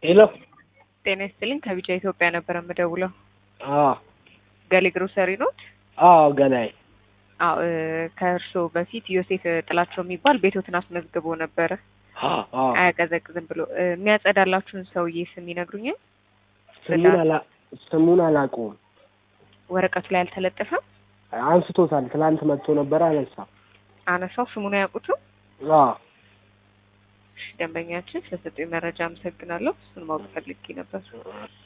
ሄሎ ጤና ይስጥልኝ ከቢጫ ኢትዮጵያ ነበር የምደውለው። አዎ ገሌ ግሮሰሪ ኖት? አዎ ገላይ አዎ እ ከእርስዎ በፊት ዮሴፍ ጥላቸው የሚባል ቤቶትን አስመዝግቦ ነበረ አዎ አያቀዘቅዝም ብሎ እ የሚያጸዳላችሁን ሰውዬ ስም ይነግሩኛል? ስሙን አላ ስሙን አላውቀውም። ወረቀቱ ላይ አልተለጠፈም? አንስቶታል። ትላንት መጥቶ ነበር አነሳ። አነሳው ስሙን አያውቁትም? አዎ እሺ፣ ደንበኛችን ስለሰጡኝ መረጃ አመሰግናለሁ። እሱን ማወቅ ፈልጌ ነበር።